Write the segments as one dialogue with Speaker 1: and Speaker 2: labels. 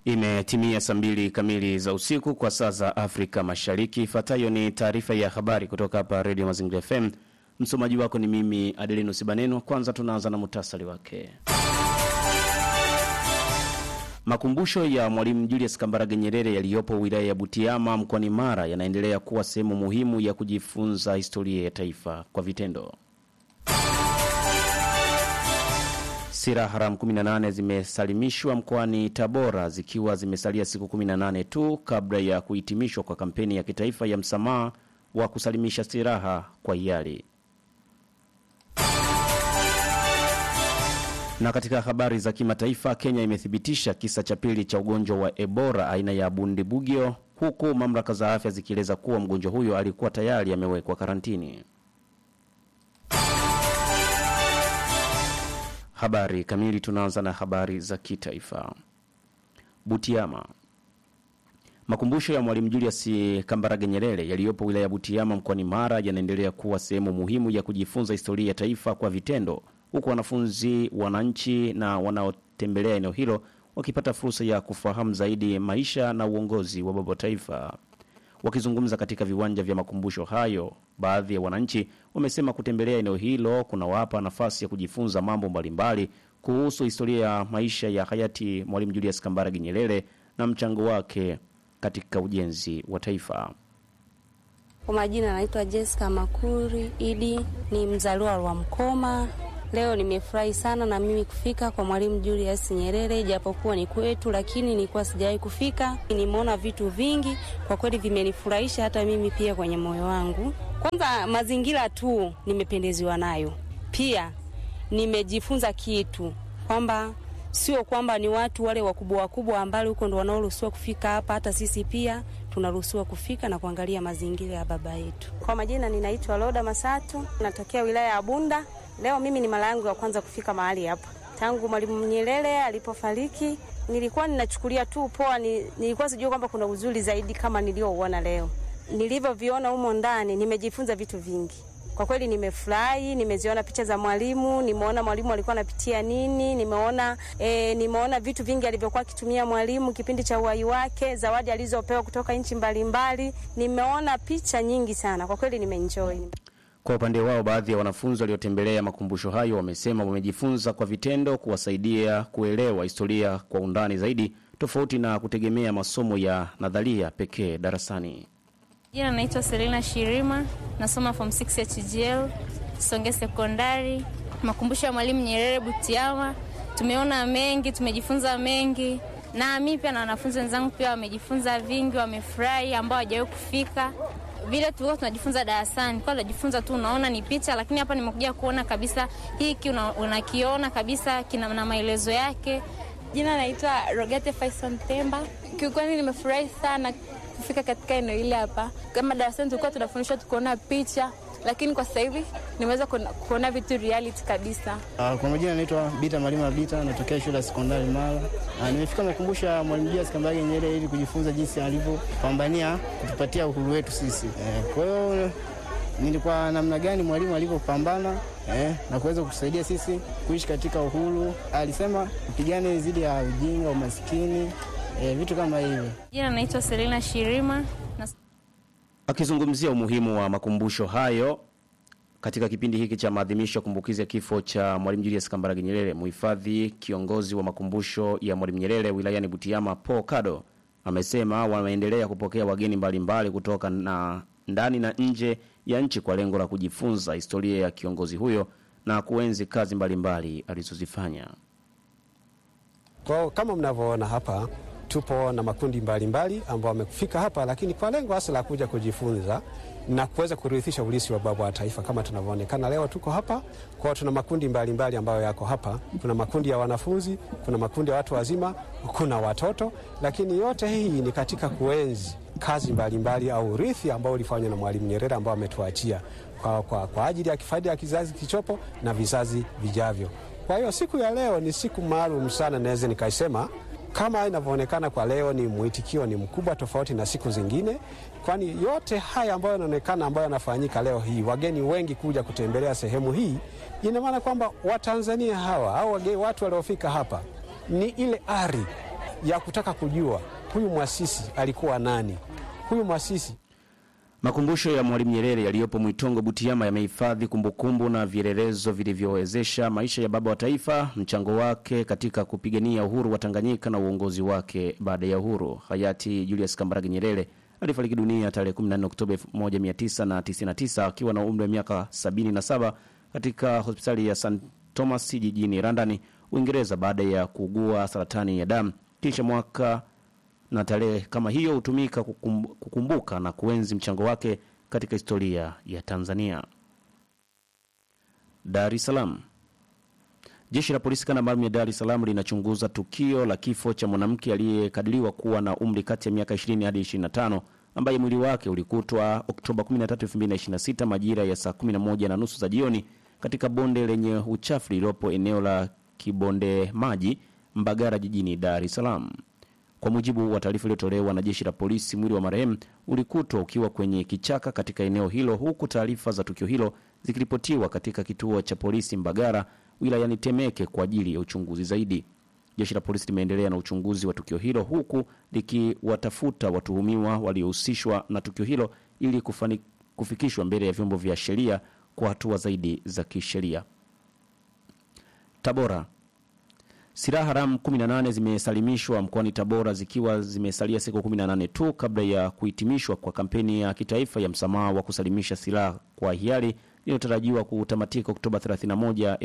Speaker 1: Imetimia saa mbili kamili za usiku kwa saa za Afrika Mashariki. Ifuatayo ni taarifa ya habari kutoka hapa Radio Mazingira FM. Msomaji wako ni mimi Adelino Sibaneno. Kwanza tunaanza na muhtasari wake. Makumbusho ya Mwalimu Julius Kambarage Nyerere yaliyopo wilaya ya Butiama mkoani Mara yanaendelea kuwa sehemu muhimu ya kujifunza historia ya taifa kwa vitendo. Silaha haramu 18 zimesalimishwa mkoani Tabora zikiwa zimesalia siku 18 tu kabla ya kuhitimishwa kwa kampeni ya kitaifa ya msamaha wa kusalimisha silaha kwa hiari. Na katika habari za kimataifa, Kenya imethibitisha kisa cha pili cha ugonjwa wa Ebola aina ya Bundibugyo, huku mamlaka za afya zikieleza kuwa mgonjwa huyo alikuwa tayari amewekwa karantini. Habari kamili. Tunaanza na habari za kitaifa. Butiama. Makumbusho ya Mwalimu Julius Kambarage Nyerere yaliyopo wilaya ya Butiama mkoani Mara yanaendelea kuwa sehemu muhimu ya kujifunza historia ya taifa kwa vitendo, huku wanafunzi, wananchi na wanaotembelea eneo hilo wakipata fursa ya kufahamu zaidi maisha na uongozi wa baba taifa. Wakizungumza katika viwanja vya makumbusho hayo, baadhi ya wananchi wamesema kutembelea eneo hilo kunawapa nafasi ya kujifunza mambo mbalimbali kuhusu historia ya maisha ya hayati Mwalimu Julius Kambarage Nyerere na mchango wake katika ujenzi wa taifa.
Speaker 2: Kwa majina naitwa Jessica Makuri Idi, ni mzaliwa wa Mkoma. Leo nimefurahi sana na mimi kufika kwa Mwalimu Julius Nyerere, japokuwa ni kwetu, lakini nilikuwa sijawahi kufika. Nimeona vitu vingi kwa kweli vimenifurahisha hata mimi pia kwenye moyo wangu. Kwanza mazingira tu nimependeziwa nayo, pia nimejifunza kitu kwamba sio kwamba ni watu wale wakubwa wakubwa ambao huko ndo wanaoruhusiwa kufika hapa, hata sisi pia tunaruhusiwa kufika na kuangalia mazingira ya baba yetu. Kwa majina ninaitwa Loda Masatu, natokea wilaya ya Bunda. Leo mimi ni mara yangu ya kwanza kufika mahali hapa tangu Mwalimu Nyerere alipofariki. Nilikuwa ninachukulia tu poa, ni, nilikuwa sijui kwamba kuna uzuri zaidi kama niliouona leo. Nilivyoviona humo ndani, nimejifunza vitu vingi kwa kweli. Nimefurahi, nimeziona picha za mwalimu, nimeona mwalimu alikuwa anapitia nini, nimeona e, nimeona vitu vingi alivyokuwa akitumia mwalimu kipindi cha uhai wake, zawadi alizopewa kutoka nchi mbalimbali. Nimeona picha nyingi sana, kwa kweli nimeenjoy.
Speaker 1: Kwa upande wao, baadhi ya wanafunzi waliotembelea makumbusho hayo wamesema wamejifunza kwa vitendo kuwasaidia kuelewa historia kwa undani zaidi, tofauti na kutegemea masomo ya nadharia pekee darasani.
Speaker 3: Jina naitwa Selina Shirima, nasoma form 6 ya TGL Songe Sekondari. Makumbusho ya Mwalimu Nyerere Butiama, tumeona mengi, tumejifunza mengi, na mimi pia na wanafunzi wenzangu pia wamejifunza vingi, wamefurahi ambao hawajawahi kufika vile tulikuwa tunajifunza darasani, kwa tunajifunza tu, unaona ni picha, lakini hapa nimekuja kuona kabisa hiki unakiona una kabisa kina na maelezo yake.
Speaker 4: Jina naitwa Rogete Faison Temba. Kiukweli nimefurahi sana kufika katika eneo hili hapa. Kama darasani tulikuwa tunafundishwa tukuona picha, lakini kwa sasa hivi nimeweza kuona vitu reality kabisa.
Speaker 5: Uh, kwa majina naitwa Bita Malima Bita, natokea shule ya sekondari Mara. Uh, nimefika makumbusho ya Mwalimu Julius Kambarage Nyerere ili kujifunza jinsi alivyopambania kutupatia uhuru wetu sisi. Eh, kwa hiyo nilikuwa namna gani mwalimu alivyopambana eh, na kuweza kusaidia sisi kuishi katika uhuru. Alisema upigane dhidi ya ujinga, umaskini, eh, vitu kama hivyo.
Speaker 3: Jina naitwa Selina Shirima.
Speaker 1: Akizungumzia umuhimu wa makumbusho hayo katika kipindi hiki cha maadhimisho ya kumbukizi ya kifo cha Mwalimu Julius Kambarage Nyerere, muhifadhi kiongozi wa makumbusho ya Mwalimu Nyerere wilayani Butiama, Paul Kado, amesema wameendelea kupokea wageni mbalimbali mbali kutoka na ndani na nje ya nchi kwa lengo la kujifunza historia ya kiongozi huyo na kuenzi kazi mbalimbali alizozifanya.
Speaker 6: Kwa kama mnavyoona hapa tupo na makundi mbalimbali ambao wamefika hapa, lakini kwa lengo hasa la kuja kujifunza na kuweza kurithisha ulisi wa baba wa taifa. Kama tunavyoonekana leo tuko hapa kwao, tuna makundi mbalimbali mbali ambayo yako hapa. Kuna makundi ya wanafunzi, kuna makundi ya watu wazima, kuna watoto, lakini yote hii ni katika kuenzi kazi mbalimbali mbali au urithi ambao ulifanywa na Mwalimu Nyerere ambao ametuachia kwa, kwa, kwa ajili ya kifaidi ya kizazi kichopo na vizazi vijavyo. Kwa hiyo siku ya leo ni siku maalum sana, naweza nikaisema kama inavyoonekana kwa leo, ni mwitikio ni mkubwa tofauti na siku zingine, kwani yote haya ambayo yanaonekana ambayo yanafanyika leo hii, wageni wengi kuja kutembelea sehemu hii, ina maana kwamba Watanzania hawa au wageni, watu waliofika hapa ni ile ari ya kutaka kujua huyu mwasisi alikuwa nani. Huyu mwasisi
Speaker 1: Makumbusho ya Mwalimu Nyerere yaliyopo Mwitongo Butiama yamehifadhi kumbukumbu na vielelezo vilivyowezesha maisha ya baba wa taifa, mchango wake katika kupigania uhuru wa Tanganyika na uongozi wake baada ya uhuru. Hayati Julius Kambarage Nyerere alifariki dunia tarehe 14 Oktoba 1999 akiwa na umri wa miaka 77 katika hospitali ya St Thomas jijini London, Uingereza, baada ya kuugua saratani ya damu. Kisha mwaka na tarehe kama hiyo hutumika kukum, kukumbuka na kuenzi mchango wake katika historia ya Tanzania. Dar es Salaam. Jeshi la polisi kanda maalum ya Dar es Salaam linachunguza tukio la kifo cha mwanamke aliyekadiriwa kuwa na umri kati ya miaka 20 hadi 25 ambaye mwili wake ulikutwa Oktoba 13, 2026 majira ya saa 11 na nusu za jioni katika bonde lenye uchafu lililopo eneo la Kibonde Maji, Mbagara, jijini Dar es Salaam. Kwa mujibu wa taarifa iliyotolewa na jeshi la polisi, mwili wa marehemu ulikutwa ukiwa kwenye kichaka katika eneo hilo, huku taarifa za tukio hilo zikiripotiwa katika kituo cha polisi Mbagara wilayani Temeke kwa ajili ya uchunguzi zaidi. Jeshi la polisi limeendelea na uchunguzi wa tukio hilo huku likiwatafuta watuhumiwa waliohusishwa na tukio hilo ili kufani, kufikishwa mbele ya vyombo vya sheria kwa hatua zaidi za kisheria. Tabora. Silaha haramu 18 zimesalimishwa mkoani Tabora zikiwa zimesalia siku 18 tu kabla ya kuhitimishwa kwa kampeni ya kitaifa ya msamaha wa kusalimisha silaha kwa hiari inayotarajiwa kutamatika Oktoba 31,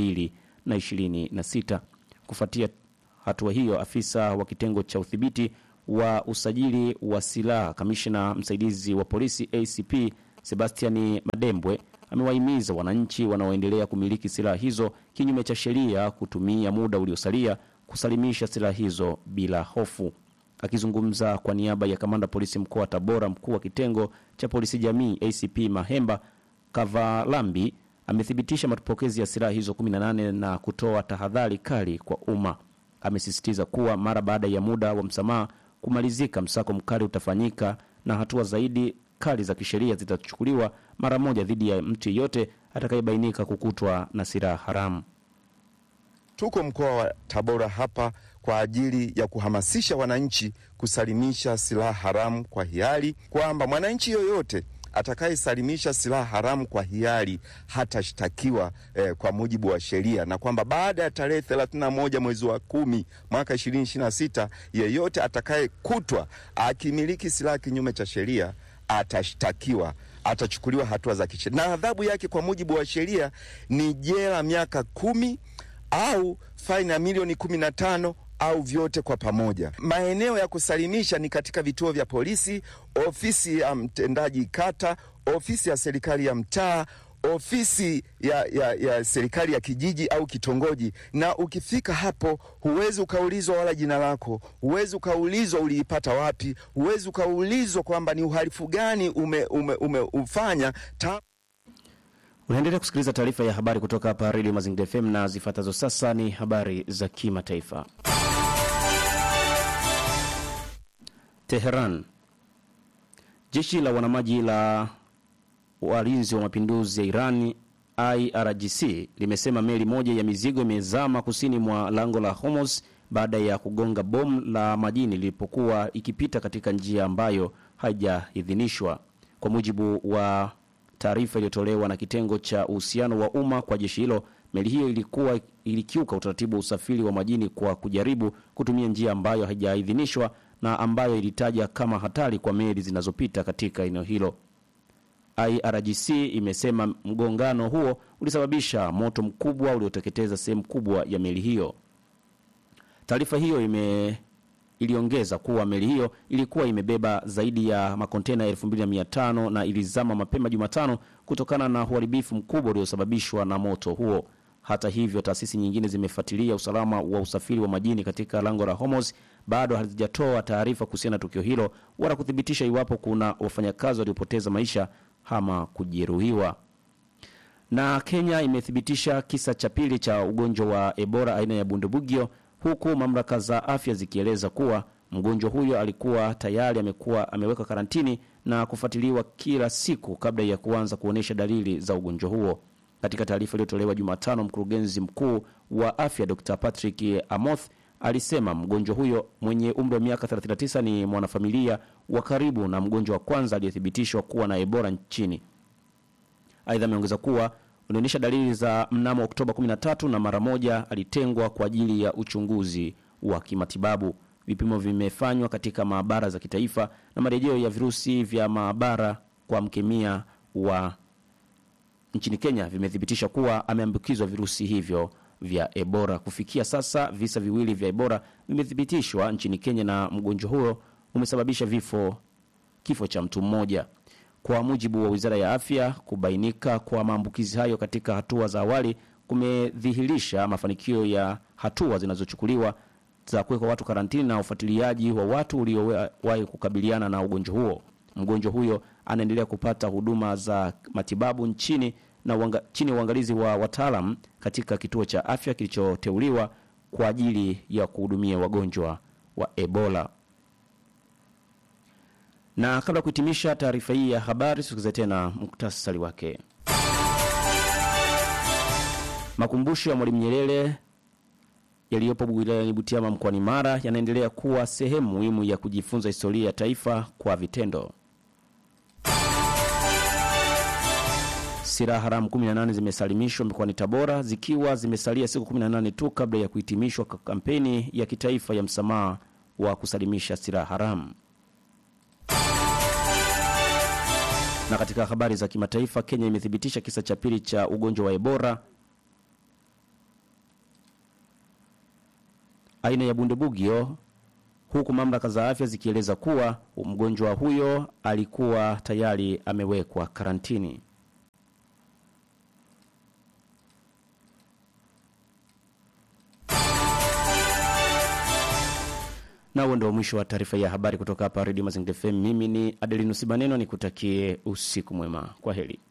Speaker 1: 2026. Kufuatia hatua hiyo, afisa wa kitengo cha udhibiti wa usajili wa silaha, kamishna msaidizi wa polisi ACP Sebastiani Madembwe amewahimiza wananchi wanaoendelea kumiliki silaha hizo kinyume cha sheria kutumia muda uliosalia kusalimisha silaha hizo bila hofu. Akizungumza kwa niaba ya kamanda polisi mkoa wa Tabora, mkuu wa kitengo cha polisi jamii ACP Mahemba Kavalambi amethibitisha mapokezi ya silaha hizo 18 na kutoa tahadhari kali kwa umma. Amesisitiza kuwa mara baada ya muda wa msamaha kumalizika, msako mkali utafanyika na hatua zaidi kali za kisheria zitachukuliwa mara moja dhidi ya mtu yeyote atakayebainika kukutwa na silaha haramu.
Speaker 7: Tuko mkoa wa Tabora hapa kwa ajili ya kuhamasisha wananchi kusalimisha silaha haramu kwa hiari, kwamba mwananchi yoyote atakayesalimisha silaha haramu kwa hiari hatashtakiwa eh, kwa mujibu wa sheria, na kwamba baada ya tarehe 31 mwezi wa kumi mwaka 2026 yeyote atakayekutwa akimiliki silaha kinyume cha sheria atashtakiwa atachukuliwa hatua za kisheria, na adhabu yake kwa mujibu wa sheria ni jela miaka kumi au faini ya milioni kumi na tano au vyote kwa pamoja. Maeneo ya kusalimisha ni katika vituo vya polisi, ofisi ya mtendaji kata, ofisi ya serikali ya mtaa, ofisi ya, ya, ya serikali ya kijiji au kitongoji. Na ukifika hapo, huwezi ukaulizwa wala jina lako, huwezi ukaulizwa uliipata wapi, huwezi ukaulizwa kwamba ni uhalifu gani ume, ume, ume ufanya ta
Speaker 1: Unaendelea kusikiliza taarifa ya habari kutoka hapa redio Mazingira FM na zifuatazo sasa ni habari za kimataifa. Teheran. Jeshi la wanamaji la walinzi wa mapinduzi ya Iran IRGC limesema meli moja ya mizigo imezama kusini mwa lango la Hormuz baada ya kugonga bomu la majini lilipokuwa ikipita katika njia ambayo haijaidhinishwa. Kwa mujibu wa taarifa iliyotolewa na kitengo cha uhusiano wa umma kwa jeshi hilo, meli hiyo ilikuwa ilikiuka utaratibu wa usafiri wa majini kwa kujaribu kutumia njia ambayo haijaidhinishwa na ambayo ilitaja kama hatari kwa meli zinazopita katika eneo hilo. IRGC imesema mgongano huo ulisababisha moto mkubwa ulioteketeza sehemu kubwa ya meli hiyo. Taarifa hiyo ime iliongeza kuwa meli hiyo ilikuwa imebeba zaidi ya makontena 2500 na ilizama mapema Jumatano kutokana na uharibifu mkubwa uliosababishwa na moto huo. Hata hivyo, taasisi nyingine zimefuatilia usalama wa usafiri wa majini katika lango la Hormuz bado hazijatoa taarifa kuhusiana na tukio hilo wala kuthibitisha iwapo kuna wafanyakazi waliopoteza maisha ama kujeruhiwa. Na Kenya imethibitisha kisa cha pili cha ugonjwa wa Ebola aina ya bundibugyo huku mamlaka za afya zikieleza kuwa mgonjwa huyo alikuwa tayari amekuwa amewekwa karantini na kufuatiliwa kila siku kabla ya kuanza kuonyesha dalili za ugonjwa huo. Katika taarifa iliyotolewa Jumatano, mkurugenzi mkuu wa afya Dr Patrick Amoth alisema mgonjwa huyo mwenye umri wa miaka 39 ni mwanafamilia wa karibu na mgonjwa wa kwanza aliyethibitishwa kuwa na Ebola nchini. Aidha, ameongeza kuwa unaonyesha dalili za mnamo Oktoba 13 na mara moja alitengwa kwa ajili ya uchunguzi wa kimatibabu. Vipimo vimefanywa katika maabara za kitaifa na marejeo ya virusi vya maabara kwa mkemia wa nchini Kenya vimethibitisha kuwa ameambukizwa virusi hivyo vya Ebola. Kufikia sasa visa viwili vya Ebola vimethibitishwa nchini Kenya na mgonjwa huyo umesababisha vifo kifo cha mtu mmoja. Kwa mujibu wa Wizara ya Afya, kubainika kwa maambukizi hayo katika hatua za awali kumedhihirisha mafanikio ya hatua zinazochukuliwa za kuwekwa watu karantini na ufuatiliaji wa watu uliowahi kukabiliana na ugonjwa huo. Mgonjwa huyo anaendelea kupata huduma za matibabu nchini na uanga, chini ya uangalizi wa wataalam katika kituo cha afya kilichoteuliwa kwa ajili ya kuhudumia wagonjwa wa Ebola. Na kabla ya kuhitimisha taarifa hii ya habari, tusikize tena muktasari wake. Makumbusho ya Mwalimu Nyerere yaliyopo wilayani Butiama mkoani Mara yanaendelea kuwa sehemu muhimu ya kujifunza historia ya taifa kwa vitendo. Silaha haramu 18 zimesalimishwa mkoani Tabora zikiwa zimesalia siku 18 tu kabla ya kuhitimishwa kwa kampeni ya kitaifa ya msamaha wa kusalimisha silaha haramu. Na katika habari za kimataifa, Kenya imethibitisha kisa cha pili cha ugonjwa wa Ebola aina ya bundibugyo, huku mamlaka za afya zikieleza kuwa mgonjwa huyo alikuwa tayari amewekwa karantini. Na huo ndio mwisho wa taarifa ya habari kutoka hapa Redio Mazingira FM. Mimi ni Adelinus Baneno, nikutakie usiku mwema. Kwa heri.